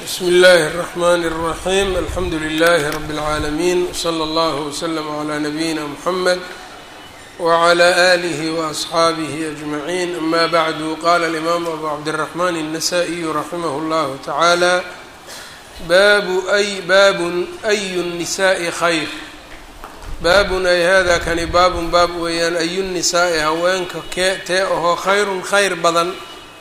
bsmi اllahi الرحmn الرaحيم alxamdu لlh رb العaalمين وslى اllه وslm عlى نabيina mحamed وعlى آlih وأصxaabih أجمعين ama bعd qala الإmam abu cabdالرحmn النsائي raximh اllah taعalى babu ay babun أy النisaaءi khayr baabun ay hada kani baabun baab weeyaan ayu الnisaaءi haweenka kee tee ahoo khayrun khayr badan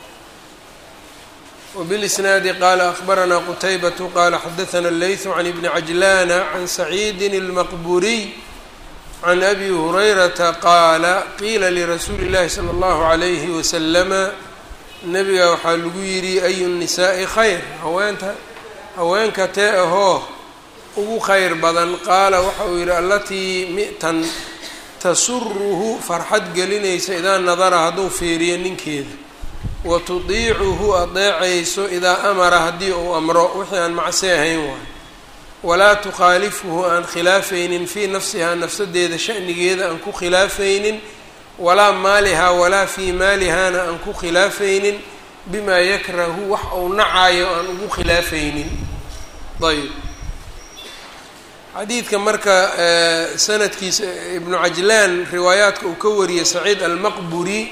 وبالإسناaد qال أخبرnا qتيبة qال xdثnا اللyث عن بن عجلان عن سعيد المqبuري عن أbي هريرةa qاala qيila لرasuuلi الlahi صلى الله عليه وسلم nebiga waxaa lagu yidhi أy النisaaءi khayr haweenta haweenka tee ahoo ugu khayr badan qaala waxa uu yihi alatii mi'tan tasurhu farxad gelinaysa idaa nadara hadduu fiiriyo ninkeeda wa tudiicuhu adeecayso idaa amara haddii uu amro wixii aan macsi ahayn waayo walaa tukhaalifuhu aan khilaafaynin fii nafsihaa nafsadeeda shanigeeda aan ku khilaafaynin walaa maalihaa walaa fii maalihaana aan ku khilaafaynin bimaa yakrahu wax uu nacayo aan ugu khilaafaynin ayb xadiidka marka sanadkiisa ibnu cajlaan riwaayaadka uu ka wariyey saciid almaqburi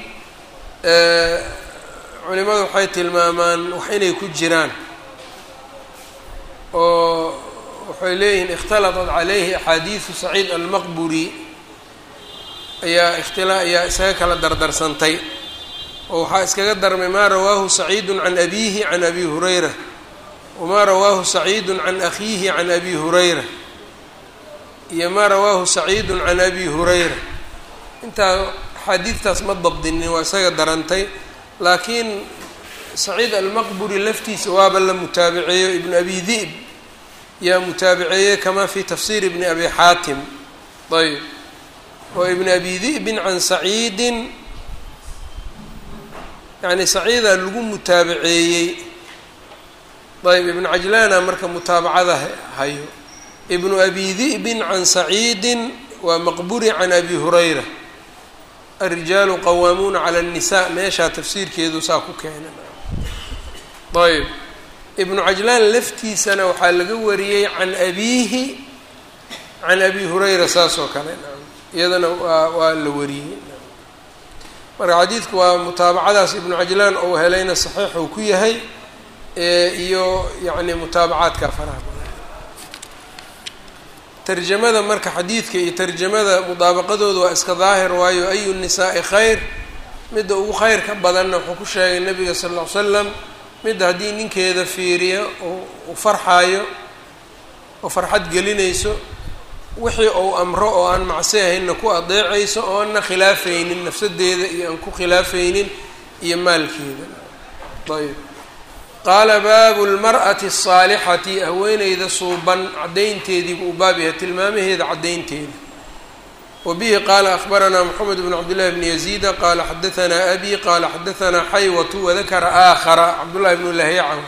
culimadu waxay tilmaamaan wax inay ku jiraan oo waxay leeyihiin ikhtalaطat calayhi axaadiidu saciid almaqburi ayaa ikhtila ayaa isaga kala dardarsantay oo waxaa iskaga darmay maa rawaahu saciidu can abiihi can abi hurayra wamaa rawaahu saciidu can akhiihi can abi hurayra iyo maa rawaahu saciidu can abi hurayra intaa axaadiidtaas ma dabdinin waa isaga darantay laakiin saciid almaqburi laftiisa waaba la mutaabiceeyo ibnu abi di'b yaa mutaabiceeyey kamaa fi tafsir ibni abi xaatim ayb oo ibn abi di'bin can saciidin yani saciidaa lagu mutaabaceeyey ayb ibnu cajlaana marka mutaabacada hayo ibnu abi di'bin can saciidin waa maqburi can abi hurayra arijaalu qawaamuuna cala الnisaa meeshaa tafsiirkeedu saa ku keenan ayb ibnu cajlaan laftiisana waxaa laga wariyey can abiihi can abi hurayra saas oo kale iyadana waa waa la wariyey marka xadiidku waa mutaabacadaas ibnu cajlaan ou helayna saxiix uu ku yahay iyo yacni mutaabacaadka faraha badan tarjamada marka xadiidka iyo tarjamada mudaabaqadooda waa iska daahir waayo ayu nisaa'i khayr midda ugu khayrka badanna wuxuu ku sheegay nabiga sal ll ly slam midda haddii ninkeeda fiiriyo u farxaayo oo farxad gelinayso wixii uu amro oo aan macsi ahaynna ku adeecayso oo aanna khilaafaynin nafsadeeda iyo aan ku khilaafaynin iyo maalkeeda ayb qaala baabu lmar'ati asaalixati haweeneyda suuban caddaynteediibu uu baab yahay tilmaamaheeda caddaynteeda wa bihi qaala akhbaranaa moxamed bn cabdillahi bni yaziida qaala xadahanaa abi qaala xadahanaa xaywatu wadakara aakhara cabdullahi bnu lahyaca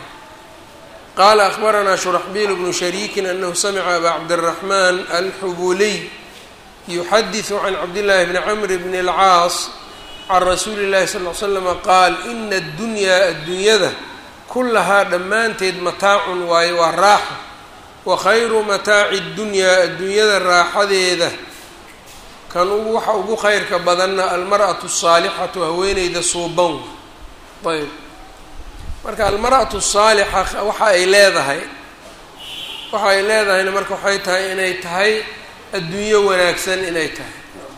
qaala akhbaranaa shuraxbiil bnu shariikin anahu samica abaa cabdiraxmaan alxubuliy yuxadisu can cabdillahi bni camr bni alcaas can rasuuli llahi sal l slama qaal ina addunyaa addunyada kullahaa dhammaanteed mataacun waaye waa raaxo wa khayru mataaci ddunyaa adduunyada raaxadeeda kan ugu waxa ugu khayrka badanna almar'atu asaalixatu haweeneyda suuban ayb marka almar'atu asaalixa waxa ay leedahay waxa ay leedahayna marka waxay tahay inay tahay adduunyo wanaagsan inay tahay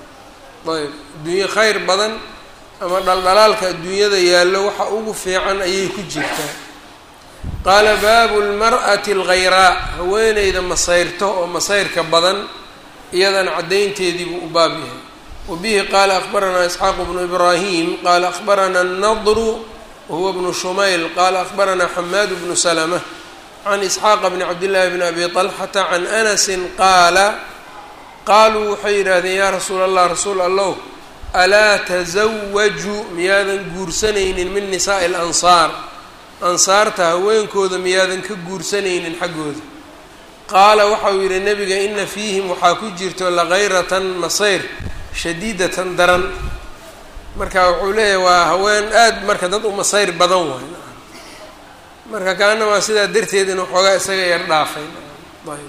ayb adduunyo khayr badan ama dhaldhalaalka adduunyada yaallo waxa ugu fiican ayay ku jirtaa qaala baabu lmar'ati alkhayraa haweeneyda masayrto oo masayrka badan iyadana caddaynteediibuu u baab yahay wa bihi qaala akhbaranaa isxaaqu bnu ibraahim qaala akhbaranaa annadru wahuwa bnu shumayl qaala akhbaranaa xamaadu bnu salama can isxaaqa bni cabdillaahi bni abi talxata can anasin qaala qaaluu waxay yidhaahdeen yaa rasuula allah rasuul allow alaa tasawaju miyaadan guursanaynin min nisaa'i alansaar ansaarta haweenkooda miyaadan ka guursanaynin xaggooda qaala waxauu yidhi nebiga ina fiihim waxaa ku jirto lakayratan masayr shadiidatan daran marka wuxuu leeyahay waa haween aada marka dad u masayr badan waay marka kaana waa sidaa darteed inuu xoogaa isaga yar dhaafay ayb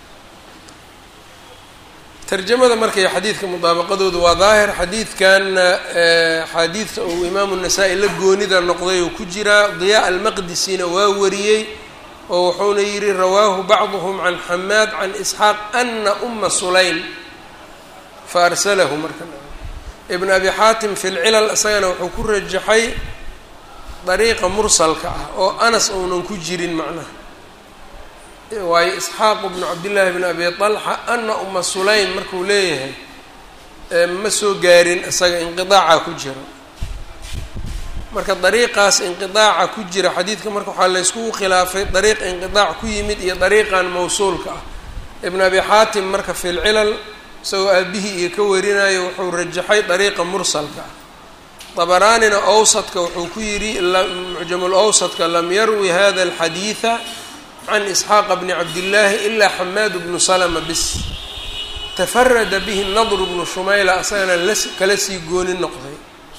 tarjamada markay xadiidka mudaabaqadoodu waa daahir xadiidkanna axaadiidta uu imaamu nasaa-i la goonida noqday oo ku jiraa diyaa almaqdisina waa wariyey oo wuxuuna yidhi rawaahu bacduhum can xamaad can isxaaq ana uma sulaym fa arsalahu marka ibn abi xaatim fi lcilal isagana wuxuu ku rajaxay dariiqa mursalka ah oo anas uunan ku jirin macnaha waayo isxaaqu bnu cabdillaahi bn abi talxa ana uma sulaym markuu leeyahay ma soo gaarin isaga inqidaaca ku jira marka dariiqaas inqidaaca ku jira xadiidka marka waxaa layskugu khilaafay dariiq inqidaac ku yimid iyo dariiqan mawsuulka ah ibn abi xaatim marka fi lcilal isagoo aabihii iyo ka warinayo wuxuu rajaxay dariiqa mursalka ah dabaraanina awsadka wuxuu ku yidhi mucjamul awsadka lam yarwi hada alxadiida can isxaaqa bni cabdillaahi ilaa xamaad bnu salama bis tafarada bihi nadru bnu shumayla asagana la kala sii gooni noqday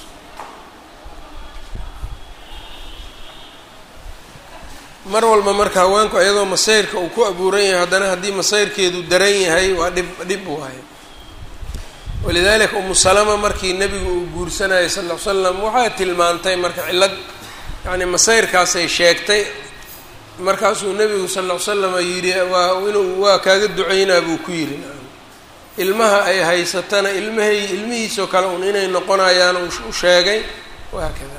mar walba marka haweenku iyadoo masayrka uu ku abuuran yahay haddana haddii masayrkeedu daran yahay waa dhib dhib waayo walidalika umu salama markii nebigu uu guursanayay sal ll ly slam waxay tilmaantay marka cillad yacni masayrkaasay sheegtay markaasuu nebigu sal ll ly slama yidhi waa inuu waa kaaga duceynaa buu ku yidhi ilmaha ay haysatana ilmahay ilmihiisoo kale un inay noqonayaan u sheegay wahaakada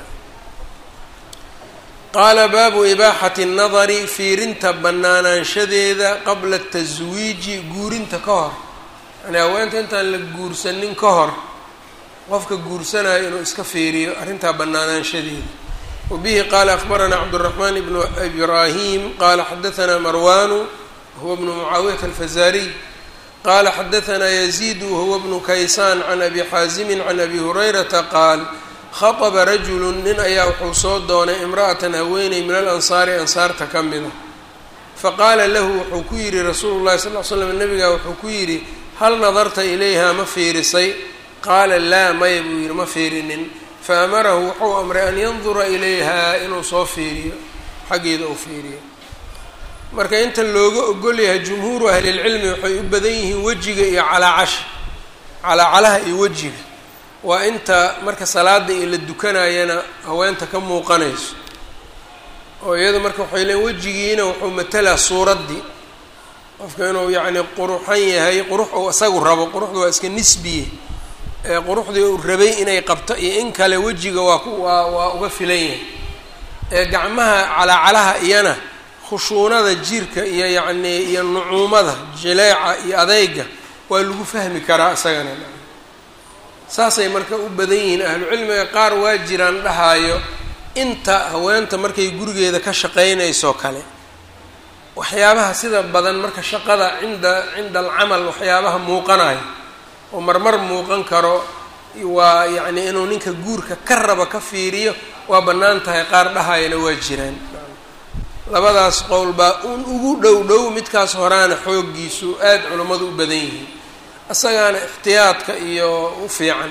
qaala baabu ibaaxati nnadari fiirinta bannaanaanshadeeda qabla taswiiji guurinta ka hor yani haweenta intaan la guursanin ka hor qofka guursanayo inuu iska fiiriyo arrintaa bannaanaanshadeeda wabihi qaala akbaranaa cabduraxmaan ibnu ibraahim qaala xadahanaa marwanu huwa bnu mucaawiyata alfazaariy qaala xadahanaa yaziidu wahuwa bnu kaysaan can abi xaasimin can abi hurayrata qaal khaطba rajulu nin ayaa wuxuu soo doonay imra'atan haweeney min alansaari ansaarta ka mida faqaala lahu wuxuu ku yidhi rasuulu llahi sal l slam nabigaa wuxuu ku yidhi hal nadarta ilayha ma fiirisay qaala laa maya buu yidhi ma fiirinin faamarahu wuxuu amray an yandura ilayha inuu soo fiiriyo xaggeeda uu fiiriyo marka inta looga ogol yahay jumhuuru ahlilcilmi waxay u badan yihiin wejiga iyo calaacasha calaacalaha iyo wejiga waa inta marka salaada iyo la dukanayana haweenta ka muuqanayso oo iyadu marka waxay leeyiin wejigiina wuxuu matalaa suuraddii qofka inuu yacni quruxan yahay qurux uu isagu rabo quruxda waa iska nisbiye ee quruxdii uu rabay inay qabto iyo in kale wejiga waa ku waa waa uga filan yahay ee gacmaha calaacalaha iyana khushuunada jirka iyo yacnii iyo nucuumada jileeca iyo adeyga waa lagu fahmi karaa isagana saasay marka u badan yihiin ahlucilmiga qaar waa jiraan dhahaayo inta haweenta markay gurigeeda ka shaqaynayso kale waxyaabaha sida badan marka shaqada cinda cinda alcamal waxyaabaha muuqanayo oo marmar muuqan karo waa yacni inuu ninka guurka ka raba ka fiiriyo waa bannaan tahay qaar dhahayana waa jiraan labadaas qowl baa un ugu dhow dhow midkaas horaana xooggiisu aada culammadu u badan yihiin isagaana ixtiyaadka iyo u fiican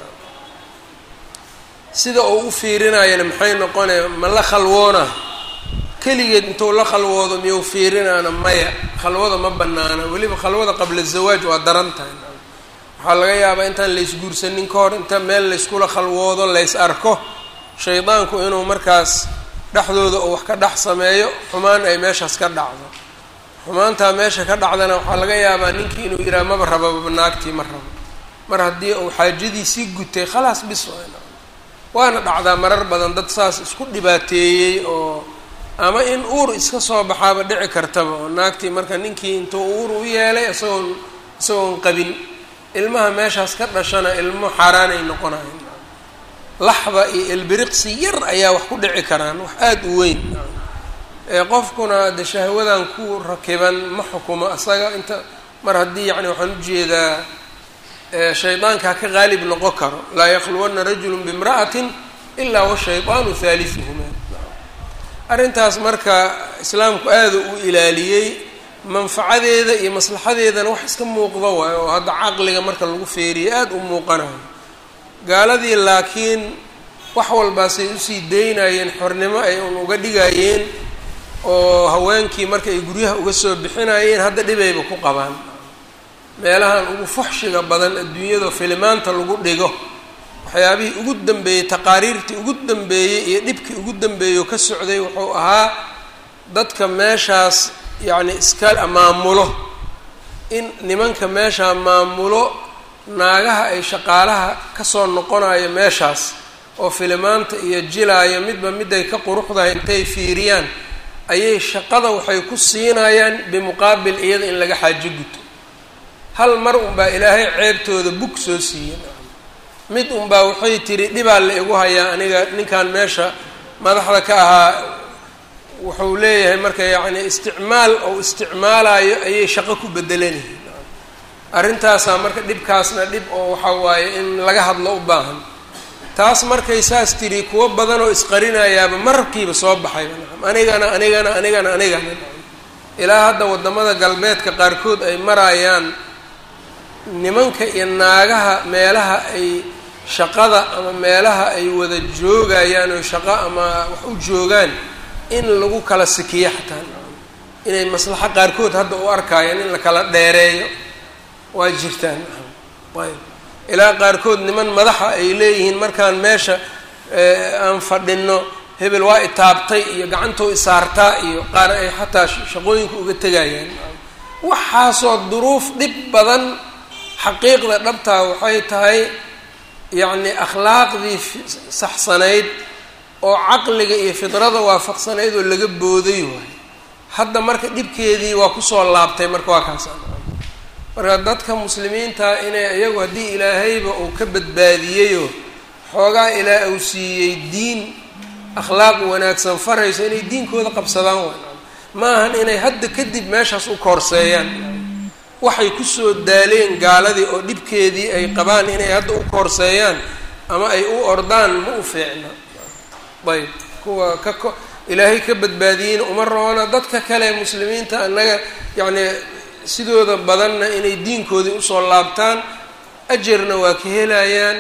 sida uu u fiirinayana maxay noqonaya ma la khalwoona keligeed intuu la khalwoodo miyuu fiirinaana maya khalwada ma banaana weliba khalwada qabla zawaaj waa daran tahay waxaa laga yaabaa intaan laysguursanin ka hor inta meel layskula khalwoodo lays arko shaydaanku inuu markaas dhexdooda uu wax ka dhex sameeyo xumaan ay meeshaas ka dhacdo xumaantaa meesha ka dhacdana waxaa laga yaabaa ninkii inuu yidhaha maba rababa naagtii ma rabo mar haddii uu xaajadiisii gutay khalaas bis waana dhacdaa marar badan dad saas isku dhibaateeyey oo ama in uur iska soo baxaaba dhici kartaba oo naagtii marka ninkii intuu uur u yeelay isagoon isagoon qabin ilmaha meeshaas ka dhashana ilmo xaaraan ay noqonayan laxda iyo ilbiriqsi yar ayaa wax ku dhici karaan wax aada u weyn qofkuna de shahwadan ku rakiban ma xukumo asaga inta mar haddii yani waxaan ujeedaa shaydaankaa ka qaalib noqon karo laa yakhluwana rajulu bimra'atin ilaa washaydaanu haaliuhuma arrintaas marka islaamku aada u ilaaliyey manfacadeeda iyo maslaxadeedana wax iska muuqdo waayo oo hadda caqliga marka lagu feeriyo aada u muuqanayo gaaladii laakiin wax walbaasay usii daynayeen xornimo ay un uga dhigayeen oo haweenkii marka ay guryaha uga soo bixinayeen hadda dhibayba ku qabaan meelahan ugu fuxshiga badan adduunyada filimaanta lagu dhigo waxyaabihii ugu dambeeyey taqaariirtii ugu dambeeyey iyo dhibkii ugu dambeeyey oo ka socday wuxuu ahaa dadka meeshaas yacni iska maamulo in nimanka meeshaa maamulo naagaha ay shaqaalaha kasoo noqonayo meeshaas oo filimaanta iyo jilaayo midba miday ka quruxdahay intay fiiriyaan ayay shaqada waxay ku siinayaan bimuqaabil iyada in laga xaajo guto hal mar unbaa ilaahay ceebtooda bug soo siiyey mid unbaa waxay tiri dhibaa la igu hayaa aniga ninkan meesha madaxda ka ahaa wuxuu leeyahay marka yacni isticmaal ou isticmaalayo ayay shaqo ku bedelanayihin arrintaasaa marka dhibkaasna dhib oo waxa waaye in laga hadlo u baahan taas markay saas tiri kuwo badan oo isqarinayaaba markiiba soo baxayba nacam anigana anigana anigana anigana ilaa hadda waddamada galbeedka qaarkood ay marayaan nimanka iyo naagaha meelaha ay shaqada ama meelaha ay wada joogayaan oo shaqo ama wax u joogaan in lagu kala sikiyo xataa inay maslaxo qaarkood hadda u arkayaan in la kala dheereeyo waa jirtaan ayb ilaa qaarkood niman madaxa ay leeyihiin markaan meesha aan fadhino hebel waa itaabtay iyo gacantoo isaartaa iyo qaar ay xataa shaqooyinka uga tegayaan waxaasoo duruuf dhib badan xaqiiqda dhabtaa waxay tahay yacni akhlaaqdii saxsanayd oo caqliga iyo fidrada waafaqsanayd oo laga booday waay hadda marka dhibkeedii waa kusoo laabtay marka waa kaas marka dadka muslimiinta inay iyagu haddii ilaahayba uu ka badbaadiyeyoo xoogaa ilaa uu siiyey diin akhlaaq wanaagsan farayso inay diinkooda qabsadaan waay ma ahan inay hadda kadib meeshaas u koorseeyaan waxay kusoo daaleen gaaladii oo dhibkeedii ay qabaan inay hadda u koorseeyaan ama ay u ordaan ma u fiicna ayb kuwa ka ko ilaahay ka badbaadiyeyna uma roona dadka kale muslimiinta annaga yacni sidooda badanna inay diinkoodii usoo laabtaan ajarna waa ka helayaan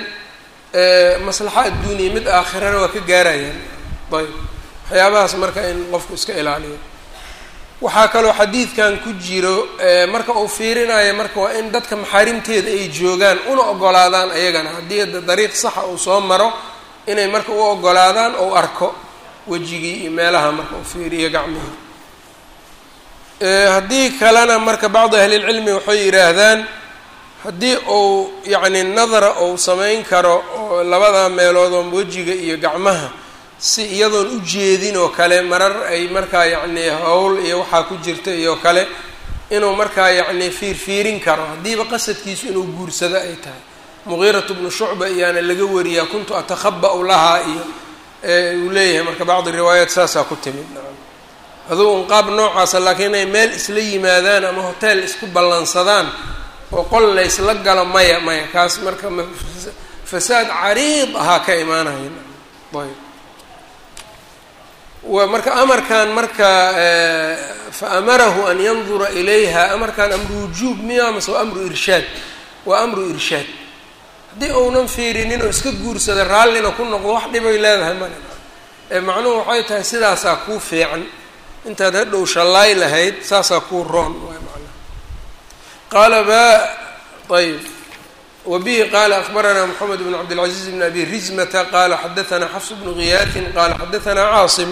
maslaxa adduuniya mid aakhirana waa ka gaarayaan ayb waxyaabahaas marka in qofku iska ilaaliyo waxaa kaloo xadiidkan ku jiro marka uu fiirinayo marka waa in dadka maxaarimteeda ay joogaan una ogolaadaan ayagana haddii dariiq saxa uu soo maro inay marka u ogolaadaan ou arko wejigii iyo meelaha marka uu fiiriyo gacmihii haddii kalena marka bacdi ahlilcilmi waxay yidhaahdaan haddii uu yacni nadara uu samayn karo oo labada meelood oo wejiga iyo gacmaha si iyadoon u jeedin oo kale marar ay markaa yacni howl iyo waxaa ku jirta iyo kale inuu markaa yacni fiirfiirin karo haddiiba qasadkiisu inuu guursado ay tahay mugiiratu bnu shucba iyaana laga wariyaa kuntu atakhaba'u lahaa iyo uu leeyahay marka bacdi riwaayaat saasaa ku timid aduu un qaab noocaasa laakiin inay meel isla yimaadaan ama hoteel isku ballansadaan oo qol la ysla galo maya maya kaas marka fasaad cariid ahaa ka imaanaya ayb wa marka amarkan marka fa amarahu an yandura ilayha amarkan amru wujuub miya mase waa amru irshaad waa amru irshaad haddii uunan fiirinin oo iska guursada raallina ku noqdo wax dhibay leedahay male ee macnuhu waxay tahay sidaasaa kuu fiican intaad hadhow shallaay lahayd saasaa kuu roon waay macnaha qaala ba ayb wa bihi qaala akbaranaa moxamed bn cabdilcaziiz bn abi rizmata qaala xadaanaa xafs bnu giyaatin qaala xadaanaa caasim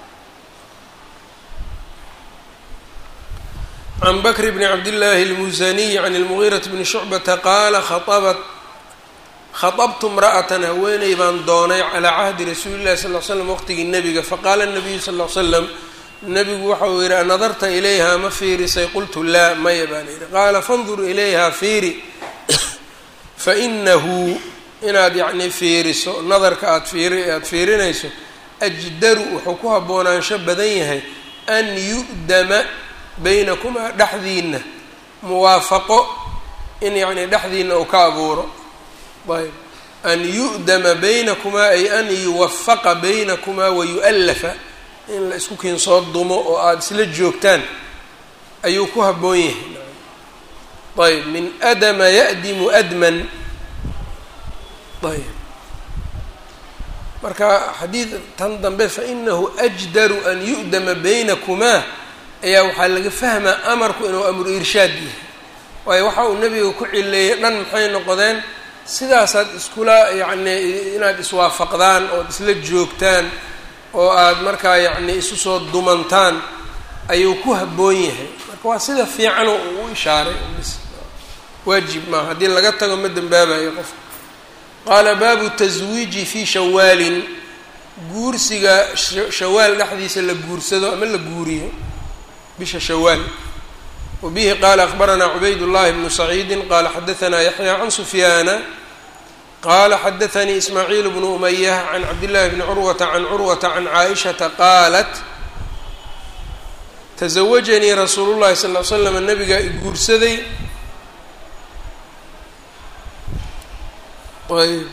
can bakr bni cabdillaahi اlmusaniy can اlmugiiraةi bni shucbata qaala khaطabat khaطabtu imra'atan haweeney baan doonay calaa cahdi rasuuli llahi sal l slam waqtigii nebiga faqaala nabiyu sal l slam nebigu waxa uu yidhi anadarta ilayha ma fiirisay qultu laa maya baan yidhi qaala fandur ilayha fiiri fainahu inaad yacni fiiriso nadarka aad fiiri aada fiirinayso ajdaru wuxuu ku haboonaansho badan yahay an yu'dama baynakumaa dhexdiina muwaafaqo in yacni dhexdiina uu ka abuuro ayb an yu'dama baynakumaa ay an yuwafaqa baynakumaa wayu'allafa in la isku kiinsoo dumo oo aada isla joogtaan ayuu ku habboon yahay ayb min adama ya'dimu adman ayb marka xadiid tan dambe fainahu ajdaru an yu'dama baynakumaa ayaa waxaa laga fahmaa amarku inuu amru irshaad yahay waayo waxa uu nebiga ku cileeyey dhan maxay noqdeen sidaasaad iskula yacni inaad iswaafaqdaan ood isla joogtaan oo aad markaa yacni isu soo dumantaan ayuu ku habboon yahay marka waa sida fiicanoo uu u ishaaray waajib maaha haddii laga tago ma dembaabayo qofka qaala baabu taswiiji fii shawaalin guursiga shawaal dhexdiisa la guursado ama la guuriyo bisha shawaal wa bihi qaala akbaranaa cubayd llahi bnu saciidi qaala xadaanaa yaxya can sufyaana qaala xadaanii ismaaciil bnu umayah can cabdillahi bni curwata can curwata can caaishata qaalat tasawajanii rasuulu llahi sal l slam nabigaa i guursaday ayb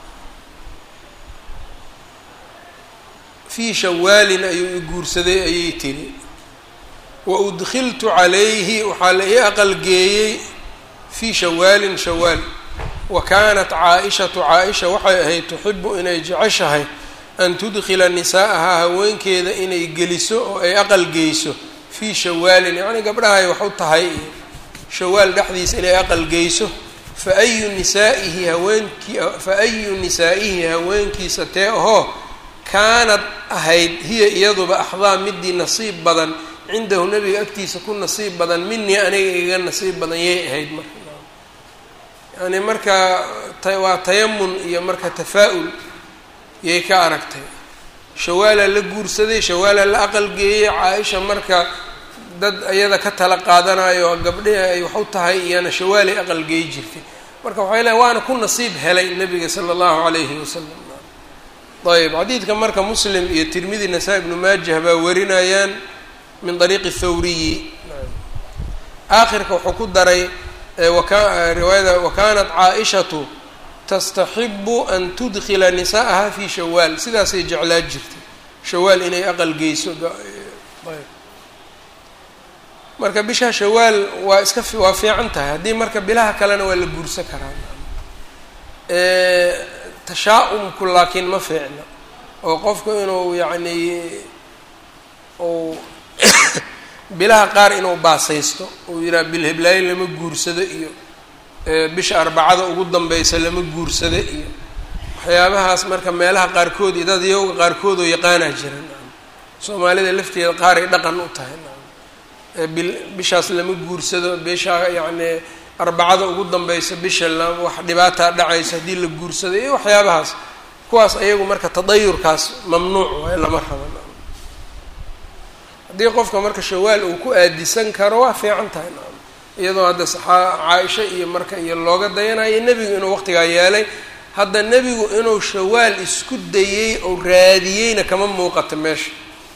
fii shawaalin ayuu i guursaday ayay tiri wa udkiltu calayhi waxaa la ii aqalgeeyey fii shawaalin shawaal wa kaanat caa-ishatu caa-isha waxay ahayd tuxibu inay jeceshahay an tudkila nisaa'ahaa haweenkeeda inay geliso oo ay aqalgeyso fii shawaalin yacnii gabdhahay wax u tahay iyo shawaal dhexdiisa inay aqalgeyso fa ayu nisaa'ihi haweenkii fa ayu nisaa'ihi haweenkiisa tee ahoo kaanad ahayd hiya iyaduba axdaa midii nasiib badan cindahu nabiga agtiisa ku nasiib badan minii aniga igaga nasiib badan yay ahayd marka yani marka waa tayamun iyo marka tafaa'ul yay ka aragtay shawaalaa la guursaday shawaalaa la aqalgeeyey caa-isha marka dad iyada ka tala qaadanayo gabdhihi ay wax u tahay iyana shawaalay aqalgeey jirtay marka waxay leeay waana ku nasiib helay nabiga sala allahu calayhi wasalam ayb xadiidka marka muslim iyo tirmidi nasaa-i ibnu maajah baa warinayaan min dariiqi thawriyi aakhirka wuxuu ku daray riwaayada wakanat caa-ishatu tastaxibu an tudkila nisaa'aha fi shawaal sidaasay jeclaa jirtay shawaal inay aqal geyso marka bisha shawaal waa iska waa fiican tahay haddii marka bilaha kalena waa la guursan karaa tashaa-umku laakiin ma fiicna oo qofku inuu yacni uu bilaha qaar inuu baasaysto uu yidhaha bilheblaayo lama guursado iyo bisha arbacada ugu danbeysa lama guursado iyo waxyaabahaas marka meelaha qaarkood iyo dad yowga qaarkood oo yaqaanaa jiran soomaalida lafteeda qaaray dhaqan u tahay bil bishaas lama guursado bisha yacni arbacada ugu danbeysa bisha la wax dhibaataa dhacaysa haddii la guursado iyo waxyaabahaas kuwaas ayagu marka tadayurkaas mamnuuc waay lama raban haddii qofka marka shawaal uu ku aadisan karo waa fiican tahay iyadoo hadda saxaa caa-isha iyo marka iyo looga dayanayo nebigu inuu waqtigaa yeelay hadda nebigu inuu shawaal isku dayey oo raadiyeyna kama muuqata meesha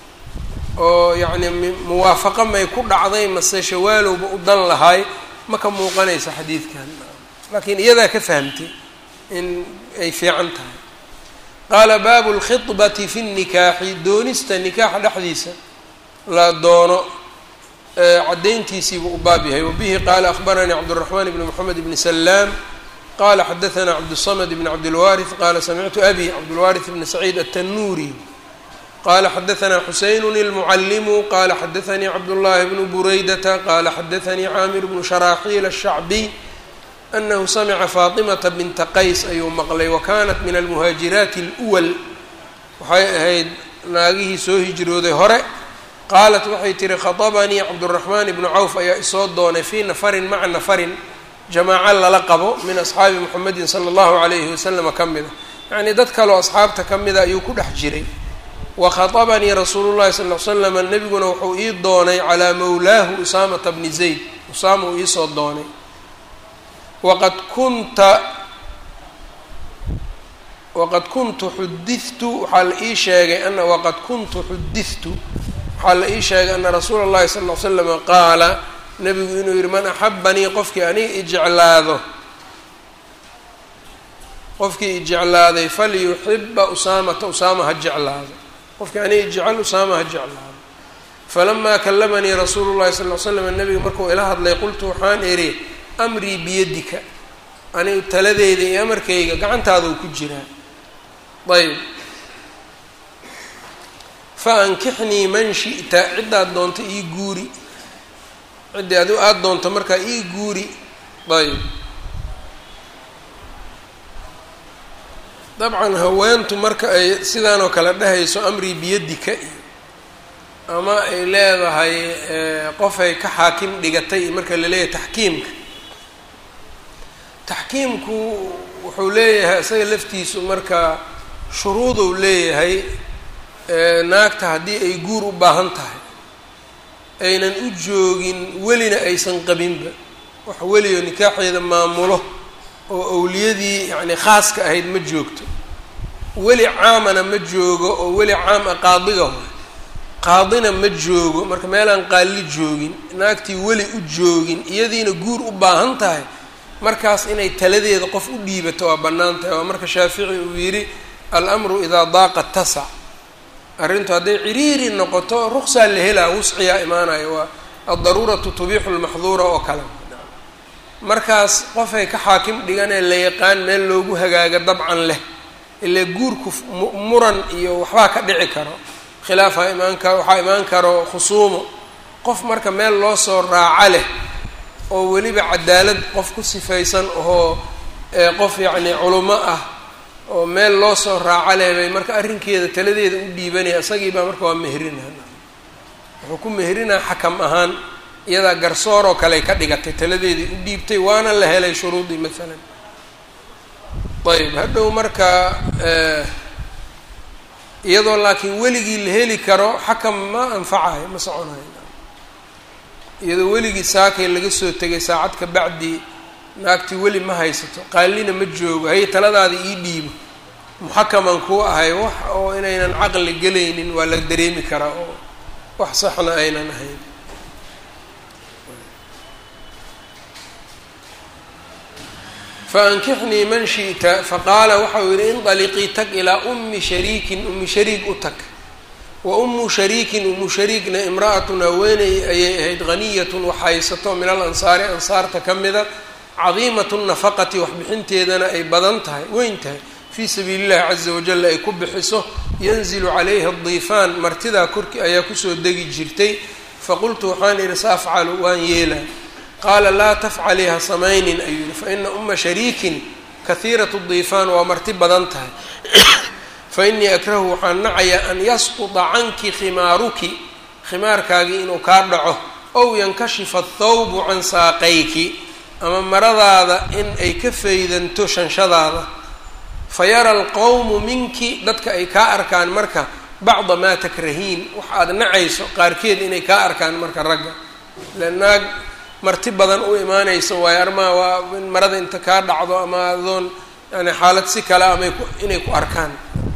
oo yacni muwaafaqo may ku dhacday mase shawaalowba u dan lahaay ma ka muuqanaysa xadiidkan laakiin iyadaa ka fahamtay in ay fiican tahay qaala baabu lkhidbati fi nnikaaxi doonista nikaaxa dhexdiisa la doono caddayntiisiibuu u baab yahay wabihi qaala akhbaranii cabdالraxmaan bni moxamed bni salaam qala xadaثna cabdالصmd bn cabdilwaariث qala samictu abi cabdulwaariث bni saciid aلtanuuri qala xadaثna xuseyn اlmucalimu qala xadaثanii cabdullahi bnu buraydata qala xadaثanii caamir bnu sharaaxiil الshacbiy anahu samca faaطimata binta qays ayuu maqlay wakanat min almuhaajiraati اlأwal waxay ahayd naagihii soo hijrooday hore qaalat waxay tihi khaطabanii cabdالraxmaan ibnu cawf ayaa isoo doonay fii nafarin maca nafarin jamaaco lala qabo min asxaabi muxamedin sala allahu calayhi wasalama ka mida yacnii dad kaleo asxaabta ka mida ayuu ku dhex jiray wa khaطabanii rasuulu llahi sal l slama nebiguna wuxuu ii doonay calaa mawlaahu usaamata bni zayd usaama uu iisoo doonay waqad kunta waqad kuntu xudidtu waxaa la ii sheegay ana waqad kuntu xudidtu waxaa la ii sheegay ana rasuula اllahi sal l slama qaala nebigu inuu yihi man axabanii qofkii aniga ijeclaado qofkii ijeclaaday falyuxiba usaamata usaama ha jeclaado qofkii aniga jecel usaama ha jeclaado falamaa kalamanii rasuulu llahi sal l slam nebiga markuu ila hadlay qultu waxaan idhi amrii biyadika anigu taladeyda iyo amarkayga gacantaaduu ku jiraa ayb fa ankixnii man shi'ta ciddaad doonto ii guuri ciddii adi aada doonto markaa ii guuri ayb dabcan haweentu marka ay sidaanoo kale dhehayso amrii biyadika iyo ama ay leedahay qofay ka xaakim dhigatay marka la leeyahay taxkiimka taxkiimku wuxuu leeyahay isaga laftiisu marka shuruuduu leeyahay naagta haddii ay guur u baahan tahay aynan u joogin welina aysan qabinba wax weliyo nikaaxeeda maamulo oo awliyadii yacni khaaska ahayd ma joogto weli caamana ma joogo oo weli caam a qaadiga hoy qaadina ma joogo marka meelaan qaalli joogin naagtii weli u joogin iyadiina guur u baahan tahay markaas inay taladeeda qof u dhiibato waa bannaan tahay waa marka shaafici uu yidhi al-amru idaa daaqa tasac arrintu hadday ciriiri noqoto ruqsaa la helaa wusciyaa imaanaya waa addaruuratu tubiixu lmaxduura oo kale markaas qofay ka xaakim dhiganee la yaqaan meel loogu hagaaga dabcan leh ilaa guurku muran iyo waxbaa ka dhici karo khilaafaa imaan karo waxaa imaan karo khusuumo qof marka meel loo soo raaco leh oo weliba cadaalad qof ku sifaysan oo qof yacni culimo ah oo meel loo soo raaco leh bay marka arrinkeeda taladeeda u dhiibanaya isagii baa marka waa meherina wuxuu ku meherinaa xakam ahaan iyadaa garsooroo kale ka dhigatay taladeedii u dhiibtay waana la helay shuruudii maalan ayb hadhow marka iyadoo laakiin weligii la heli karo xakam ma anfacayo ma soconayo iyadoo weligii saakay laga soo tegay saacad ka bacdi naagtii weli ma haysato qaalina ma joogo haye taladaada ii dhiibo muxakaman kuu ahay wax oo inaynan caqli gelaynin waa la dareemi karaa oo wax saxna aynan ahayn faankixnii man shi'ta faqaala waxau yihi indaliqii tag ilaa ummi shariikin ummi shariik u tag wa ummu shariikin ummu shariikna imra'atun haweeney ayay ahayd haniyatun wax haysato min al ansaari ansaarta ka mida cadiimatu nafaqati waxbixinteedana ay badan tahay weyn tahay fii sabiili llahi caza wajal ay ku bixiso yanzilu calayha diifaan martidaa korki ayaa kusoo degi jirtay faqultu waxaan idhi saafcalu waan yeelaa qaala laa tafcalii ha samaynin ayuu yihi faina uma shariikin kahiirat diifaan waa marti badan tahay fainii akrahu waxaan nacayaa an yasquda canki khimaaruki khimaarkaagii inuu kaa dhaco ow yankashifa athawbu can saaqayki ama maradaada in ay ka faydanto shanshadaada fayara alqowmu minki dadka ay kaa arkaan marka bacda maa takrahiin wax aada nacayso qaarkeed inay kaa arkaan marka ragga le naag marti badan u imaanayso waayo armaa waa in marada inta kaa dhacdo ama adoon yani xaalad si kale ama ku inay ku arkaan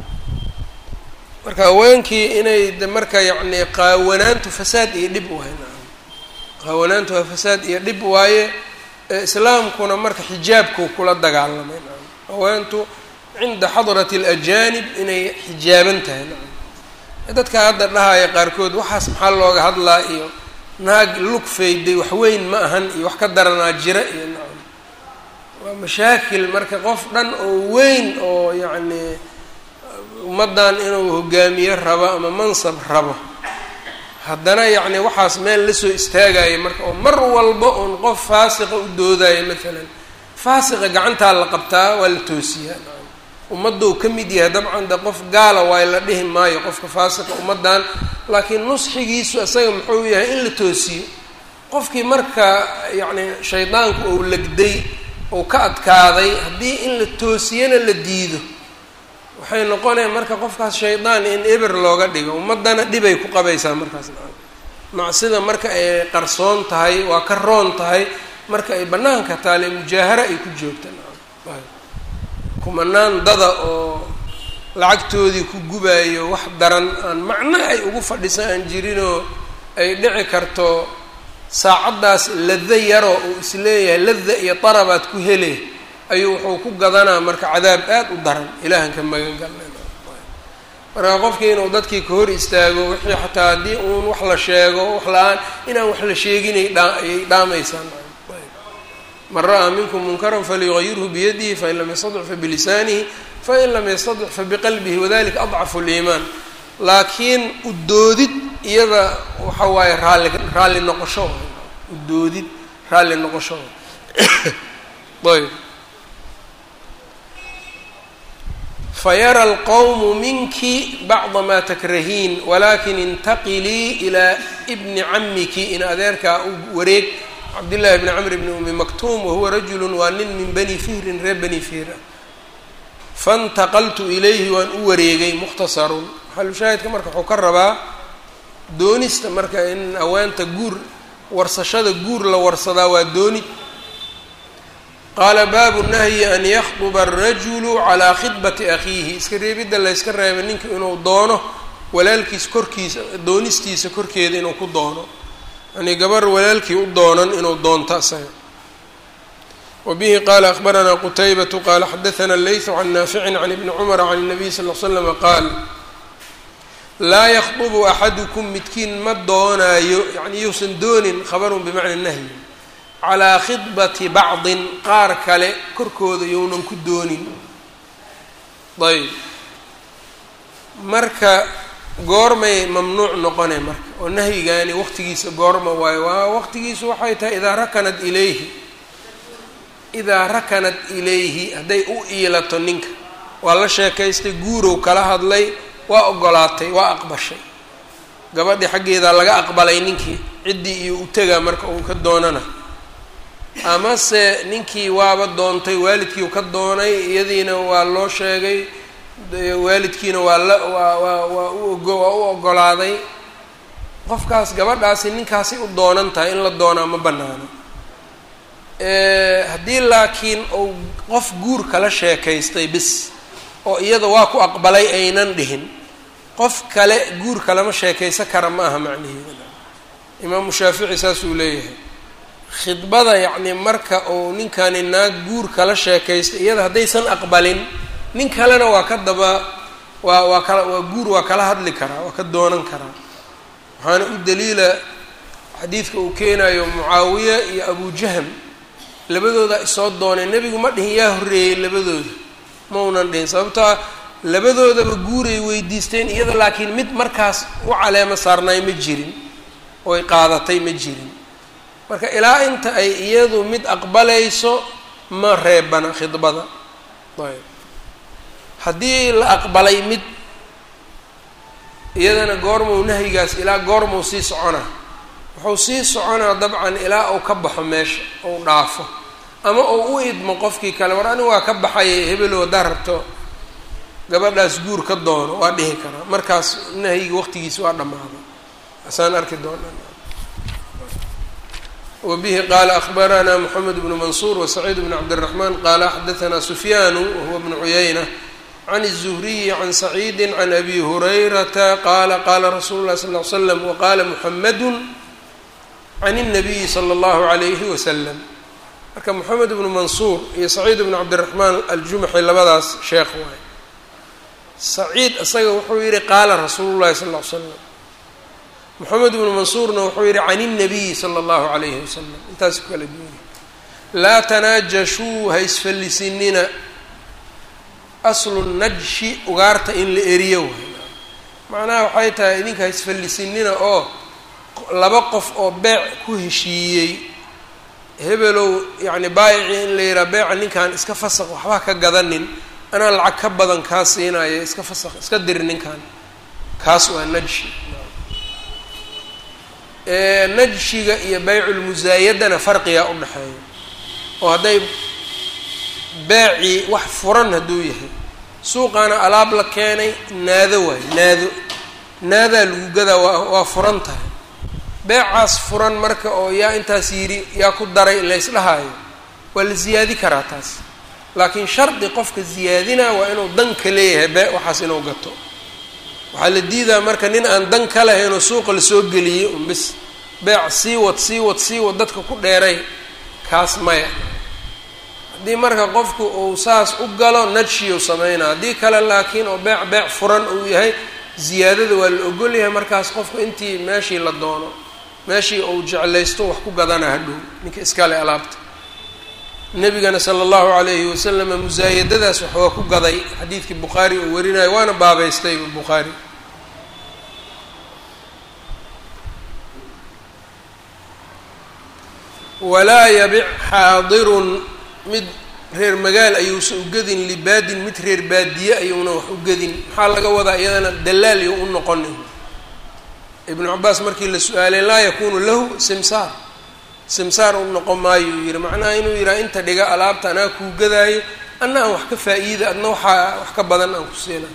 marka haweenkii inay de marka yacni qaawanaantu fasaad iyo dhib waaye naam qaawanaantu waa fasaad iyo dhib waaye islaamkuna marka xijaabkuu kula dagaalamay naam haweentu cinda xadrati alajanib inay xijaaban tahay naam dadka hadda dhahaya qaarkood waxaas maxaa looga hadlaa iyo naag lug fayday wax weyn ma ahan iyo wax ka daranaa jira iyo nacam waa mashaakil marka qof dhan oo weyn oo yacni ummaddan inuu hogaamiye rabo ama mansab rabo haddana yacni waxaas meel lasoo istaagayo marka oo mar walba uun qof faasiqa u doodayo maalan faasiqa gacantaa la qabtaa waa la toosiyaa nacam ummadou ka mid yahay dabcan de qof gaala waay la dhihi maayo qofka faasiqa ummaddan laakiin nusxigiisu isaga muxuu yahay in la toosiyo qofkii marka yacni shaydaanku ou legday ou ka adkaaday haddii in la toosiyana la diido waxay noqonaya marka qofkaas shaydaan in eber looga dhigo ummaddana dhibay ku qabaysaa markaas macsida marka ay qarsoon tahay waa ka roon tahay marka ay bannaanka taale mujaaharo ay ku joogta kumanaan dada oo lacagtoodii ku gubaayo wax daran aan macno ay ugu fadhisan aan jirinoo ay dhici karto saacaddaas lada yaroo uu isleeyahay lada iyo darabaad ku hele ayuu wuxuu ku gadanaa marka cadaab aada u daran ilaahan ka magan galnayna marka qofkii inuu dadkii ka hor istaago wixii xataa haddii uun wax la sheego wax la-aan inaan wax la sheeginay dhaa ayay dhaamaysaan man ra'aa minkum munkaran falyugayirhu biyadihi fain lam yastadic fabilisaanihi fain lam yastadic fabiqalbihi wadalika adcafu liimaan laakiin udoodid iyada waxa waaye raalli raalli noqosho udoodid raalli noqosho ayb fayara alqowmu minki bacda maa takrahiin walakin intaqilii ilaa bni camiki in adeerkaa u wareeg cabdillahi bni camr bni umi maktuum wahuwa rajulu waa nin min bani fihrin reer bani fihr ah faintaqaltu ilayhi waan u wareegay mukhtasarun maxalushaahidka marka wuxuu ka rabaa doonista marka in haweenta guur warsashada guur la warsadaa waa doonid qaala baabu nahyi an yakduba arajulu calaa khidbati akhiihi iska reebidda layska reebay ninka inuu doono walaalkiis korkiisa doonistiisa korkeeda inuu ku doono yani gabar walaalkii u doonan inuu doonto isaga wa bihi qaala akhbaranaa qutaybatu qaala xadathana leysu can naaficin can ibni cumara can الnabiy sal l slama qaal laa yakdubu axadukum midkiin ma doonaayo yani yuusan doonin khabarun bimacna nahyi calaa khidbati bacdin qaar kale korkooda younan ku doonin ayb marka goormay mamnuuc noqone marka oo nahyigaani waqtigiisa goorma waayo waa waqtigiisu waxay tahay idaa rakanat ilayhi idaa rakanat ilayhi hadday u iilato ninka waa la sheekaystay guurow kala hadlay waa ogolaatay waa aqbashay gabadhii xaggeedaa laga aqbalay ninkii ciddii iyo u tegaa marka uu ka doonana amase ninkii waaba doontay waalidkiiu ka doonay iyadiina waa loo sheegay waalidkiina waa la waa waa waa uogo waa u ogolaaday qofkaas gabadhaasi ninkaasi u doonan tahay in la doonaa ma banaano haddii laakiin uu qof guur kala sheekaystay bis oo iyada waa ku aqbalay aynan dhihin qof kale guur kalama sheekaysan kara ma aha macniheeda imaamu shaafici saasuu leeyahay khidbada yacni marka uu ninkani naag guur kala sheekaystay iyada haddaysan aqbalin nin kalena waa ka daba waa waa kala waa guur waa kala hadli karaa waa ka doonan karaa waxaana u daliila xadiidka uu keenayo mucaawiya iyo abujahm labadooda isoo doonay nebigu ma dhihin yaa horreeyey labadooda ma unan dhihin sababtoa labadoodaba guuray weydiisteen iyada laakiin mid markaas u caleemo saarnaay ma jirin oy qaadatay ma jirin marka ilaa inta ay iyadu mid aqbalayso ma reebana khidbada ayb haddii la aqbalay mid iyadana goormuu nahyigaas ilaa goormuu sii soconaa wuxuu sii soconaa dabcan ilaa uu ka baxo meesha ou dhaafo ama uu u idmo qofkii kale war anigu waa ka baxayay hebelow haddaa rabto gabadhaas guur ka doono waa dhihi karaa markaas nahyiga waqtigiisa waa dhammaaday asaan arki doonaa wbihi qaala akhbaranaa mxamed bnu mansuur wasaciid bn cabdالraxman qaala xadaanaa sufyaanu wahuwa bnu cuyayna can الzuhriyi can saciidi can abi hurayrata qaala qaala rasuulu lahi sal l slam waqaala muxamadu can الnabiyi slى اllahu عalayhi waslam marka moxamed bnu mansuur iyo saciid bnu cabdiraxmaan aljumaxi labadaas sheekh waay saciid isaga wuxuu yihi qaala rasuulu llahi sal l slam moxamed bnu mansuurna wuxuu yihi can الnabiyi slى اllahu عalayhi wasalam intaas ku kala duwanya laa tanaajashuu ha isfallisinina aslu najshi ugaarta in la eriyo waay macnaha waxay tahay idinka ha isfallisinina oo laba qof oo beec ku heshiiyey hebelow yacni baayicii in la yidhaha beeca ninkan iska fasaq waxba ka gadanin anaa lacag ka badan kaa siinaya iska fasaq iska dir ninkan kaas waa najshi najshiga iyo bayculmusaayadana farqigaa u dhexeeya oo hadday beecii wax furan hadduu yahay suuqaana alaab la keenay naado waayo naado naadaa lagu gadaa waa waa furan tahay beecaas furan marka oo yaa intaas yidhi yaa ku daray laysdhahaayo waa la ziyaadi karaa taas laakiin shardi qofka ziyaadinaa waa inuu dan ka leeyahay bee waxaas inuu gato waxaa la diidaa marka nin aan dan ka lahaynoo suuqa lasoo geliyey un bis beec sii wad sii wad sii wad dadka ku dheeray kaas maya haddii marka qofku uu saas u galo najshiyuu sameynaa haddii kale laakiin oo beec beec furan uu yahay ziyaadada waa la ogol yahay markaas qofku intii meeshii la doono meeshii uu jeclaysto wax ku gadana hadhow ninka iskale alaabta nabigana sala allahu calayhi wasalama musaayadadaas wax waa ku gaday xadiidkii bukhaari uu warinayo waana baabaystay bukhaari walaa yabic xaadirun mid reer magaal ayuusan ugadin libaadin mid reer baadiye ayuuna wax ugadin maxaa laga wadaa iyadana dalaal iyo u noqonin ibnu cabaas markii la su-aalay laa yakunu lahu simsaar simsaar u noqon maayo uu yihi macnaha inuu yidhaha inta dhiga alaabta anaa kuu gadaayo anna aan wax ka faa-iida adna waxaa wax ka badan aan ku siina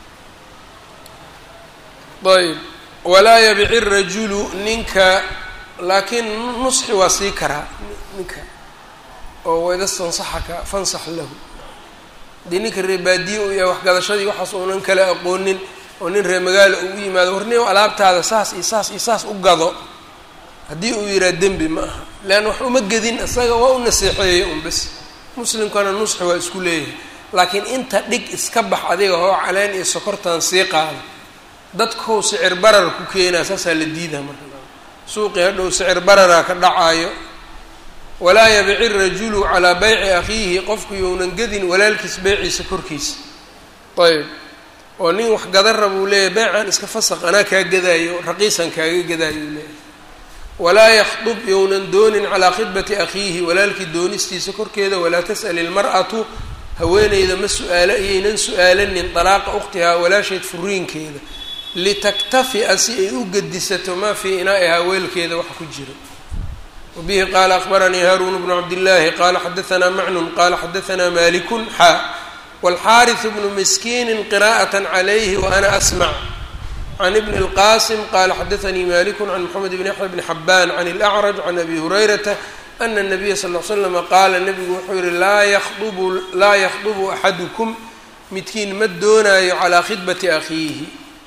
ayb walaa yabici rajulu ninka laakiin nusxi waa sii karaa ninka oo waidastansaxaka fansax lahu haddii ninka reer baadiye uu yahay waxgadashadii waxaas uunan kala aqoonin oo nin reer magaala uu u yimaado warniyo alaabtaada saas iyo saas iyo saas u gado haddii uu yihaha dembi ma aha leanna wax uma gedin isaga waa u naseexeeyey un bes muslimkana nusxi waa isku leeyahay laakiin inta dhig iska bax adiga hoo caleen iyo sokortan sii qaada dadkou sicir barar ku keenaa saasaa la diidaa marka suuqii hadhow sicir bararaa ka dhacaayo walaa yabici rajulu calaa bayci akhiihi qofku younan gedin walaalkiis beyciisa korkiisa ayb oo nin wax gadan raba uu leeyahay beycan iska fasaq anaa kaa gadaayo raqiisan kaaga gadaayo uu leeyahay walaa yakhdub younan doonin calaa khidbati akhiihi walaalkii doonistiisa korkeeda walaa tas'al ilmar'atu haweeneyda ma su-aalo iyaynan su-aalanin dalaaqa ukhtihaa walaasheed furiinkeeda litaktafi'a si ay u gedisato maa fii inaa'ihaa weelkeeda waxa ku jira wabihi qaala akbaranii haaruun bnu cabdillaahi qaala xadaanaa macnun qaala xadaanaa malikun xaa wاlxaariث bnu miskiini qira'aة عlayhi waana asmع can ibn اlqasim qala xadaanii maliku can mxamed bn yaxya bni xabaan can اlأcraj can abi hurayrata ana الnabiya sal ll slama qaala nabigu wuxuu yihi laa yakhdubu laa yakhdubu axadukum midkiin ma doonaayo calaa khidbati akhiihi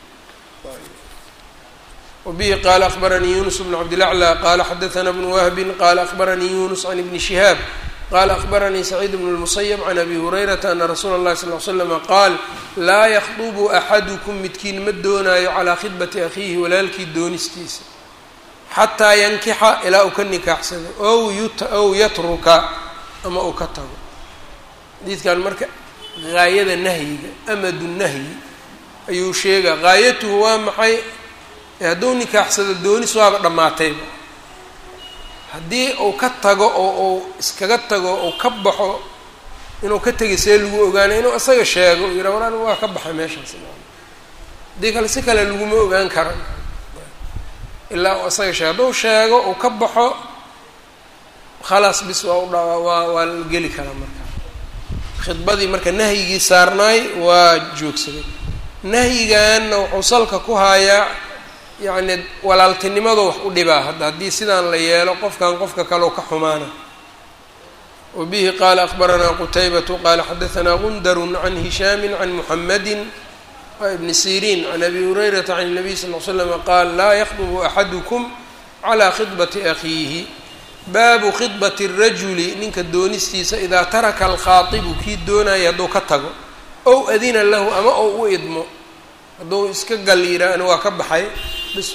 wbihi qala akbaranii yunus bn cabdilaclى qala xadaana bnu wahbi qala akbaranii yunus can ibni shihaab qala akbaranii saciid bn اlmusayb can abi hurayrata ana rasuula اllahi sal l slama qaal laa yakhdubu axadukum midkiin ma doonaayo calaa khidbati akhiihi walaalkii doonistiisa xataa yankixa ilaa uu ka nikaaxsado ow ow yatruka ama uu ka tago xadiidkan marka gaayada nahyiga amadu nahyi ayuu sheegaa gaayatuhu waa maxay hadduu nikaaxsado doonis waaba dhammaatayba haddii uu ka tago oo uu iskaga tago uu ka baxo inuu ka tegay see lagu ogaanay inuu isaga sheego u yidha walaan waa ka baxay meeshaas haddii kale si kale laguma ogaan kara ilaa uu isaga sheego hadduu sheego uu ka baxo khalaas bis waa udha waa waa la geli karaa marka khidbadii marka nahyigii saarnaay waa joogsaday nahyiganna wuxuu salka ku haayaa yacni walaaltinimadu wax u dhibaa hadda haddii sidaan la yeelo qofkan qofka kaleo ka xumaana wa bihi qaala akbaranaa qutaybatu qaala xadaanaa gundarun can hishaami can muxamadi ibni siriin can abi hurayrata can الnabiy sal l slama qaal laa yakdubu axadukum calaa khidbati akhiihi baabu khidbati الrajuli ninka doonistiisa idaa taraka alkhaaibu kii doonaya hadduu ka tago ow adina lahu ama ou u idmo hadduu iska gal yidhaahna waa ka baxay bis